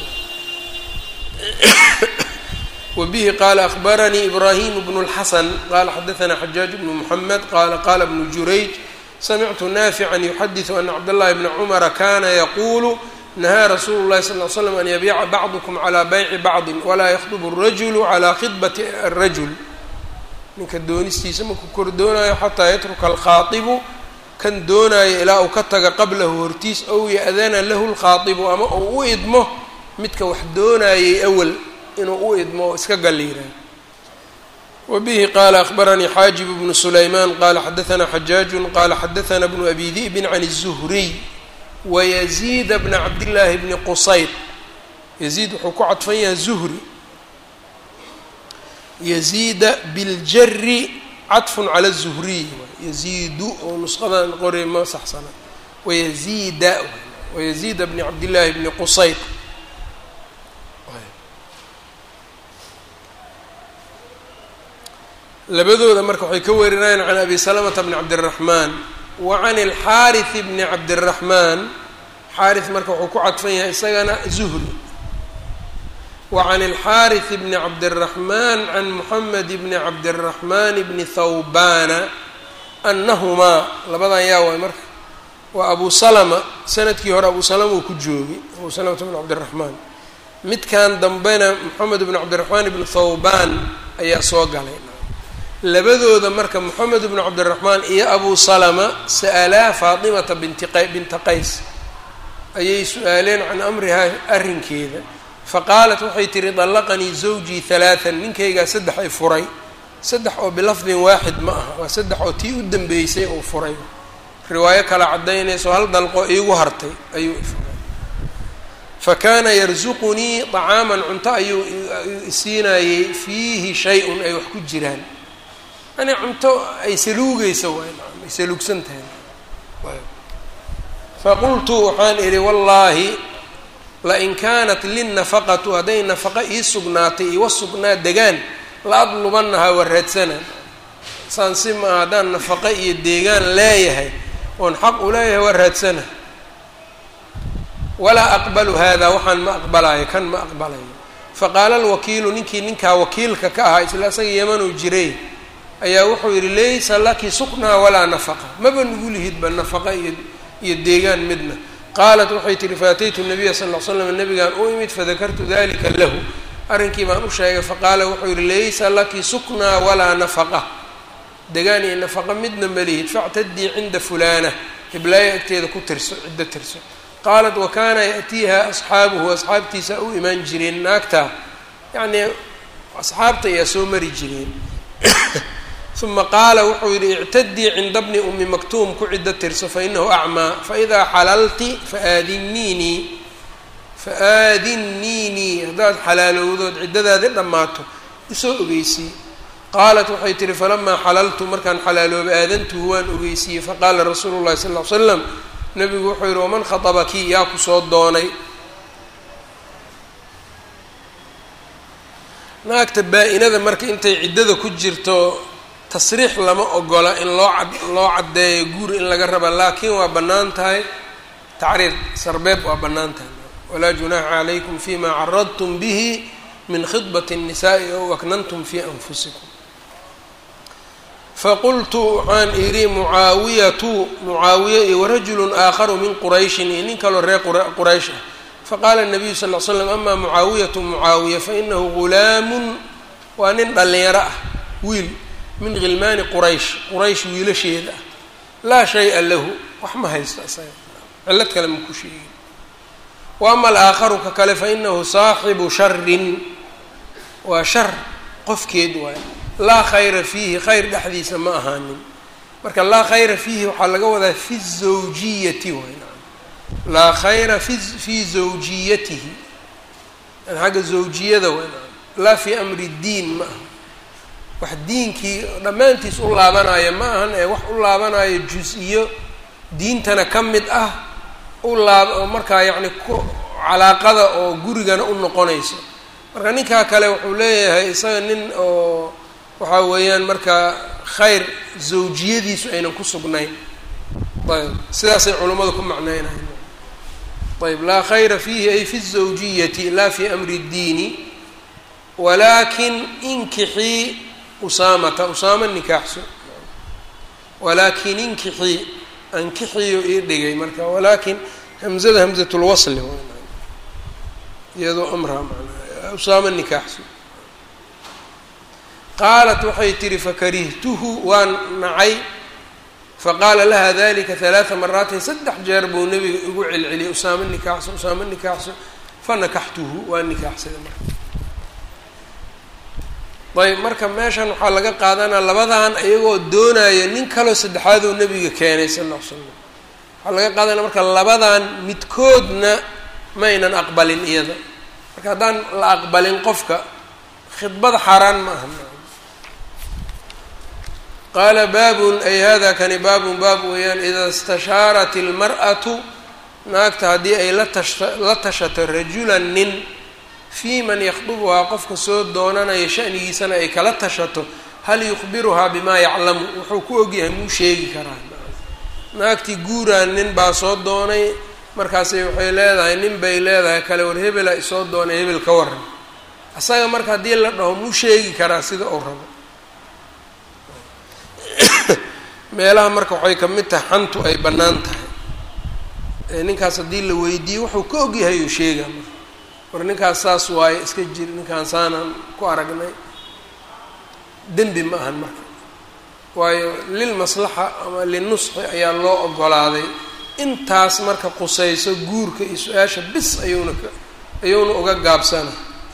wbihi qaala akbaranii ibrahim bnu اlxasan qala xadaanaa xajaaj bnu muxamed qala qala bnu jurayj samictu naafican yuxadiثu ana cabdاllahi bna cumara kana yaqulu nahaa rasuulu اlahi sal ly slam an yabiica bacdukum calى bayci bacdi walaa yakhdb الrajulu calى khidbati الrajul ninka doonistiisa markuu kor doonayo xataa yatruka alkhaaibu kan doonaayo ilaa uu ka taga qablahu hortiis ow ya-dana lahu lkhaaibu ama uu u idmo midka wax doonayay awal inuu u idmo oo iska galliiraayo wa bihi qaala akbaranii xaajib bnu sulaymaan qaala xadaanaa xajaajun qaala xadaanaa bnu abi di'bin can الzuhriy wayaziida bna cabdillaahi bni qusayr yaziid wuxuu ku cadfan yahay zuhri yaziida biاljari caطfun cala الzuhriy yaziidu oo nusqadan qori ma saxsana wayaziida wayaziida bni cabdillaahi bni qusayr labadooda marka waxay ka warinayaan can abi salamata bni cabdiraxmaan wa can alxaariث bni cabdiraxmaan xaariث marka wuxuu ku cadfan yahay isagana zuhri wa can alxaariث bni cabdiraxmaan can moxamed bni cabdiraxmaan bni thawbana anahumaa labadan yaa waay marka waa abu salama sanadkii hore abu salama uu ku joogay abu salamata bn cabdiraxmaan midkan dambena moxamed ibnu cabdiraxmaan ibnu thawbaan ayaa soo galay labadooda marka moxamed ibnu cabdiraxmaan iyo abu salama sa'alaa faatimata binti q binta qays ayay su-aaleen can amrihaa arrinkeeda faqaalat waxay tihi dallaqanii zawjii halaatan ninkaygaa saddex ay furay saddex oo bilafdin waaxid ma aha waa saddex oo tii u dambeysay uu furay riwaayo kala caddaynayso hal dalqo iigu hartay ayuu ifuray fa kaana yarsuqunii طacaaman cunto ayuu isiinayey fiihi shay-un ay wax ku jiraan yani cunto ay saluugeysa waay ay saluugsan tahay faqultu waxaan idhi wallaahi lain kaanat linnafaqatu hadday nafaqo ii sugnaatay iwa sugnaa degaan la adlubanahaa waa raadsanaa saan si maa haddaan nafaqo iyo deegaan leeyahay oon xaq u leeyahay waa raadsana walaa aqbalu hada waxaan ma aqbalayo kan ma aqbalayo faqaala alwakiilu ninkii ninkaa wakiilka ka ahaa isla isaga yemanuu jiray ayaa wuxuu yidhi laysa laki suknaa walaa nafaqa maba nugu lihidba nafaqa iyo iyo deegaan midna qaalat waxay tihi faataytu nabiya sal l slam nabigaan u imid fadakartu dalika lahu arrinkii baan u sheegay faqaala wuxuu yihi laysa laki suknaa walaa nafaqa degaan iyo nafaqa midna malihid factadii cinda fulaana hiblaayo agteeda ku tirso ciddo tirso qaalat wa kaana yaأtiiha asxaabuhu asxaabtiisa u imaan jireen naagtaa yacnii asxaabta ayaa soo mari jireen uma qaala wuxuu yihi ictadii cinda bni umi maktuum ku ciddo tirso fainahu acmaa faidaa xalalti faaadiniinii faaadinniinii haddaad xalaalowdood ciddadaadi dhammaato isoo ogeysii qaalat waxay tihi falamaa xalaltu markaan xalaalooba aadantuhu waan ogeysiiyey faqaala rasuulu llahi sal l slam nabigu wuxuu yihi waman khaطabaki yaa ku soo doonay naagta baa-inada marka intay ciddada ku jirto tasriix lama ogola in loo cad loo caddeeyo guur in laga raba laakiin waa bannaan tahay tacriir sarbeeb waa bannaan tahay walaa junaaxa calaykum fima caradtum bihi min khidbat الnisaءi ow aknantum fi anfusikum faqultu waxaan idhi mucaawiyatu mucaawiya iyo warajulu aakharu min qurayshin iyo nin kaloo reer quraysh ah faqaala الnabiyu sal ll slam ama mucaawiyatu mucaawiya fainahu gulaamun waa nin dhallinyaro ah wiil min khilmaani quraysh quraysh wiilasheeda ah laa shaya lahu wax ma haysto isaga cillad kale ma ku sheegin wa ama alaakharu ka kale fainahu saaxibu sharin waa shar qofkeed waay laa khayra fiihi khayr dhexdiisa ma ahaanin marka laa khayra fiihi waxaa laga wadaa fi zawjiyati waay laa khayra fi fii zawjiyatihi yani xagga zawjiyada waay laa fi amri diin ma aha wax diinkii dhammaantiis u laabanaya ma ahan ee wax u laabanayo jus-iyo diintana ka mid ah u laab oo markaa yacni ku calaaqada oo gurigana u noqonayso marka ninkaa kale wuxuu leeyahay isaga nin oo waxaa weeyaan markaa khayr zawjiyadiisu aynan ku sugnayn ayb sidaasay culummadu ku macneynayan ayb laa khayra fiihi ay fi الزawjiyati laa fi amri الdiini walaakin inkixii usaamata usaama nikaaxso walaakin inkixii ankixiyo ii dhigay marka walaakin hamzada hamzatulwasli iyadoo amraa manaa usaama nikaaxso qaalat waxay tihi fakarihtuhu waan nacay faqaala laha dalika halaaa maraatin saddex jeer buu nabiga igu celceliyay usaamo nikaaxso usaamo nikaaxso fanakaxtuhu waa nikaaxsada marka ayb marka meeshan waxaa laga qaadanaa labadan iyagoo doonaya nin kaloo saddexaadoo nabiga keenay sal ll ly slam waxaa laga qaadanaya marka labadan midkoodna maynan aqbalin iyada marka haddaan la aqbalin qofka khidbada xaaraan ma aha qaala baabun ay hada kani baabun baab weeyaan idaa istashaarat ilmar'atu naagta haddii ay la tasha la tashato rajulan nin fii man yakhdubuhaa qofka soo doonanaya shanigiisana ay kala tashato hal yukhbiruhaa bimaa yaclamu wuxuu ku ogyahay muu sheegi karaa naagtii guuraan nin baa soo doonay markaasay waxay leedahay nin bay leedahay kale war hebela isoo doonay hebel ka waran asaga marka haddii la dhaho muu sheegi karaa sida uu rabo meelaha marka waxay ka mid tahay xantu ay bannaan tahay ninkaas haddii la weydiiyo wuxuu ka ogyahay uu sheegaa marka war ninkaas saas waaye iska jir ninkaan saanaan ku aragnay dembi ma ahan marka waayo lilmaslaxa ama linusxi ayaa loo ogolaaday intaas marka qusayso guurka iyo su-aasha bis ayuuna ka ayuuna uga gaabsana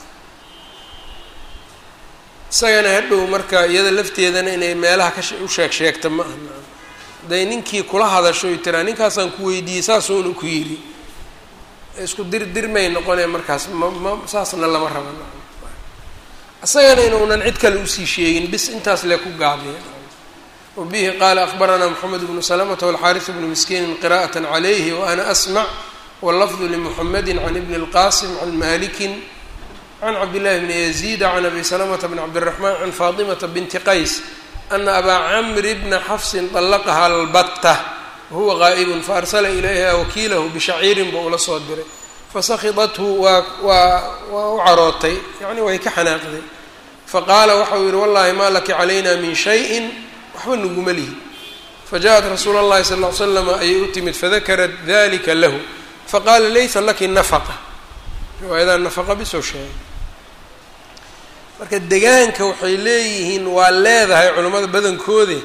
isagana hadhow marka iyada lafteedana inay meelaha ka u sheeg sheegta ma aha hadday ninkii kula hadasho y tiraa ninkaasaan ku weydiiyey saasuuna ku yidhi isku dir dirmay noqonee markaas ma ma saasna lama raba isagana inuunan cid kale usii sheegin bis intaas lee ku gaabiya wabihi qaala akbaranaa moxamed bnu salamata walxaaris bnu miskiinin qira'at calayhi waana asmac wallafdu limuxamedi can ibni اlqasim can malikin can cabdillahi bni yaziida can abi salamata bn cabdiraxmaan can faatimata binti qays ana abaa camri bna xafsin طallaqaha albatta wahuwa qaa'ibun faarsala ilayha wakiilahu bishaciirin buu ula soo diray fasakidathu waa waa waa u carootay yacni way ka xanaaqday faqaala waxau yihi wallahi maa laki calayna min shayin waxba naguma lihi fajaءat rasuula اllahi sal ll ly slama ayay u timid fadakarat dalika lahu faqaala laysa laki nafaqa riwaayadaa nafaqa bisoo sheegay marka degaanka waxay leeyihiin waa leedahay culimmada badankoode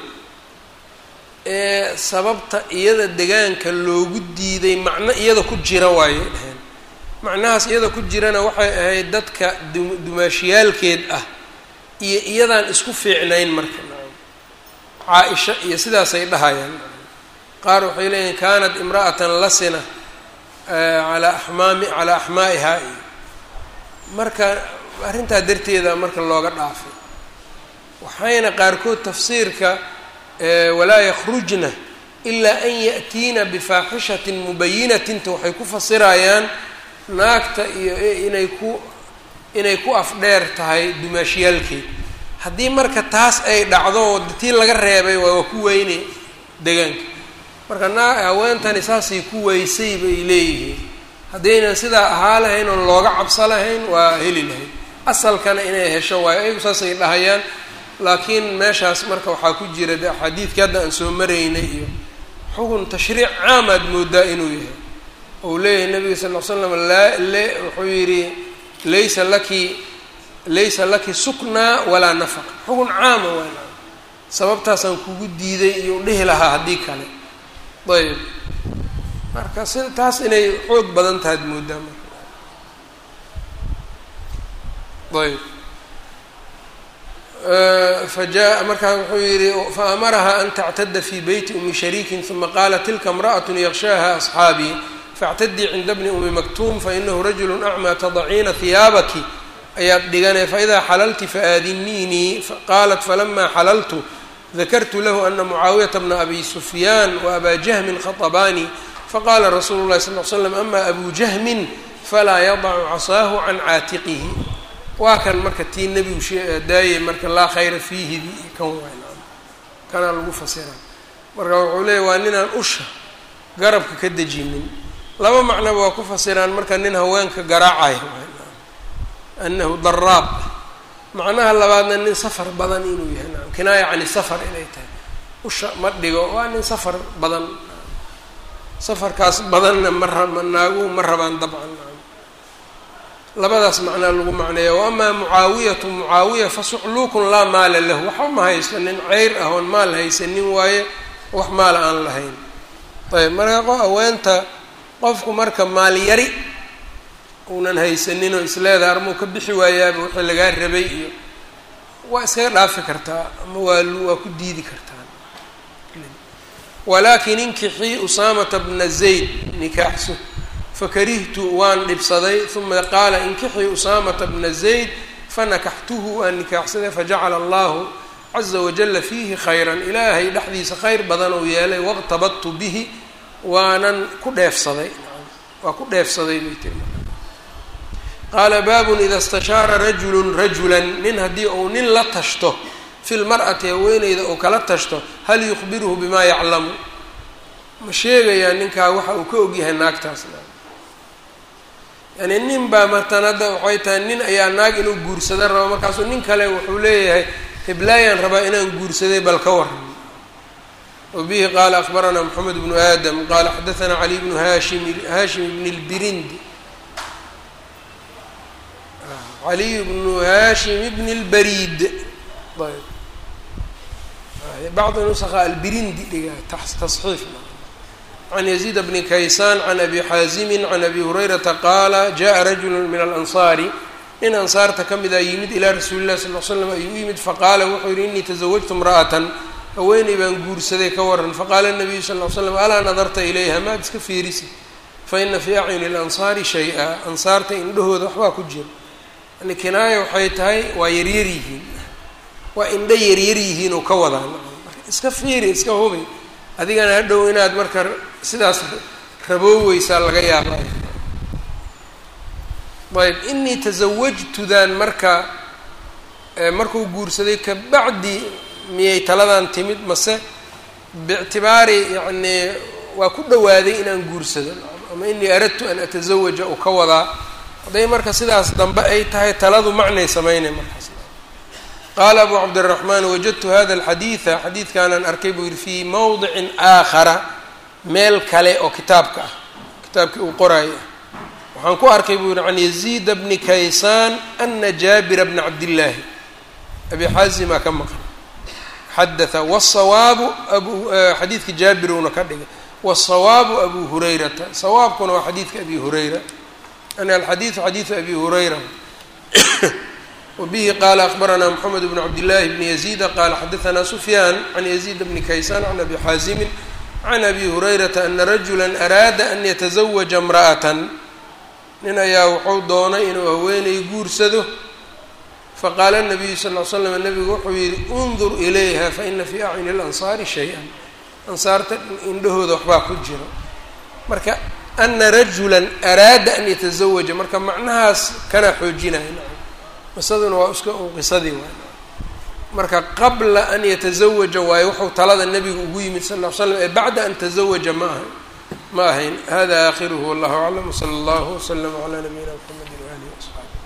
ee sababta iyada degaanka loogu diiday macno iyada ku jira waayay dhaheen macnahaas iyada ku jirana waxay ahayd dadka dumaashiyaalkeed ah iyo iyadaan isku fiicnayn marka caa-isha iyo sidaasay dhahayaan qaar waxay leeyihin kaanat imra'atan lasina calaa axmaami calaa axmaa'ihaa iyo marka arrintaa darteeda marka looga dhaafay waxayna qaarkood tafsiirka walaa yakhrujna ilaa an ya'tiina bifaaxishatin mubayinatinta waxay ku fasirayaan naagta iyo inay ku inay ku afdheer tahay dumaashiyaalkeed haddii marka taas ay dhacdo tii laga reebay waa waa ku weyne degaanka marka naa haweentani saasay ku weysay bay leeyihiin haddaynan sidaa ahaa lahayn oon looga cabso lahayn waa heli lahayd asalkana inay hesho waayo ayagu saasay dhahayaan laakiin meeshaas marka waxaa ku jira de axaadiidkii hadda aan soo maraynay iyo xukun tashriic caamaad moodaa inuu yahay ou leeyahay nabiga sal ll slam laa le wuxuu yidhi laysa laki laysa laki suknaa walaa nafaqa xukun caama waa sababtaasaan kugu diiday iyo dhihi lahaa haddii kale ayb marka si taas inay xoog badan tahaad moodaa marka ayb faja markaa wuxuu yihi faamaraha an tactada fi beyti umi shariikin uma qaala tilka imra'at yakshaha asxaabii faاctadii cinda bni umi maktuum fainahu rajulu acmaa tadaciina hiyaabaki ayaad dhigane faidaa xalalti faadiniinii qaalat falama xalaltu dakartu lahu ana mucaawiyata bna abi sufyaan waabaa jahmin khaطbaanii faqala rasuulu lahi sal l slam ama abu jahmin falaa yadacu casaahu can caatiqihi waa kan marka tii nebigu daayey marka laa khayra fiihi kan wayn kanaa lagu fasira marka wuxuu leeya waa ninaan usha garabka ka dejinin laba macnoba waa ku fasiraan marka nin haweenka garaacaya anahu daraab macnaha labaadna nin safar badan inuu yahay naam kinaaya cani safar inay tahay usha ma dhigo waa nin safar badan safarkaas badanna ma raba naaguhu ma rabaan dabcan labadaas macnaa lagu macneeya wa amaa mucaawiyatu mucaawiya fasucluukun laa maala lahu waxba ma haysto nin ceyr ah oon maal haysanin waaye wax maala aan lahayn ayb marka qo haweenta qofku marka maal yari uunan haysanin oo isleedaha armuu ka bixi waayaaba wixii lagaa rabay iyo waa iskaga dhaafi kartaa ama waa waa ku diidi kartaa walaakin inkixii usaamata bna zayd nikaaxso fakarihtu waan dhibsaday uma qaala inkixii usaamata bna zayd fanakaxtuhu waan nikaaxsaday fajacala allahu caza wajala fiihi khayran ilaahay dhexdiisa khayr badan uu yeelay waqtabadtu bihi waanan ku dheefsaday waa ku dheefsaday bay tiri qaala baabun ida istashaara rajulun rajulan nin haddii uu nin la tashto fi lmar'ati haweeneyda uu kala tashto hal yukhbiruhu bimaa yaclamu ma sheegayaa ninkaa waxa uu ka ogyahay naagtaasna yani nin baa martan hadda waxay tahay nin ayaa naag inuu guursada rabo markaasuu nin kale wuxuu leeyahay heblaayaan rabaa inaan guursaday bal ka waran wabihi qaala akbaranaa moxamed bnu aadam qaala xadaanaa cali bnu hashim hashim bn lbirindi caliy bnu hashim bni اlbariid ayb bacdi nusaqa albirindi dhiga tasxiif can yaziid bni kaysaan can abi xaazimi can abi hurayrata qaala jaءa rajulu min alansaari nin ansaarta ka mida yimid ilaa rasuuli llahi sal l slam ayuu u yimid faqaala wuxuu yihi inii tasawajtu imra'atan haweeney baan guursaday ka waran faqaala nabiyu sal l slam alaa nadarta ilayha maad iska fiirisi faina fii acyuni اlansaari shay-a ansaarta indhahooda waxbaa ku jira yani kinaaya waxay tahay waa yaryar yihiin waa indho yaryar yihiin oo ka wadaan iska fiiri iska hubi adigana hadhow inaad marka sidaas rabooweysaa laga yaaba ayb inii tasawajtudan marka markuu guursaday kabacdi miyay taladan timid mase biictibaari yacnii waa ku dhawaaday inaan guursado ama inii aradtu an atazawaja u ka wadaa hadday marka sidaas dambe ay tahay taladu macnay sameynay markaas qaala abu cabdiraxmaan wajadtu hada alxadiida xadiidkaanaan arkay buu yihi fii mowdicin aakhara meel kale oo kitaabka ah kitaabkii uu qoraayo ah waxaan ku arkay buu yihi can yaziida bni kaysaan ana jaabira bna cabdillaahi abi xaasimaa ka maqan xadaa wsawaabu abu xadiidka jaabiruuna ka dhigay wsawaabu abu hurayrata sawaabkuna waa xadiidka abi hurayra yani alxadiidu xadiidu abi hurayra wbihi qaala akbaranaa mxamed bn cabdillaahi bni yaziida qaala xadaanaa sufyaan can yaziid bni kaysaan can abi xaasimin can abi hurayrata ana rajula araada an yatazawaja imra'atan nin ayaa wuxuu doonay inuu haweenay guursado faqaala nabiyu sal l slam nabigu wuxuu yihi undur ilayha faina fii acyuni اlansaari shay-an ansaarta indhahooda waxbaa ku jiro marka ana rajula araada an yatazawaja marka macnahaas kana xoojinaya qisaduna waa iska un qisadii waay marka qabla an yatazawaja waayo wuxuu talada nabiga ugu yimid sal ll slam ee bacda an tazawaja ma ahayn ma ahayn hada aakhiruhu wallahu aclam wsala allahu wslama calaa nabiyina mxamedi waalihi wasaxaabi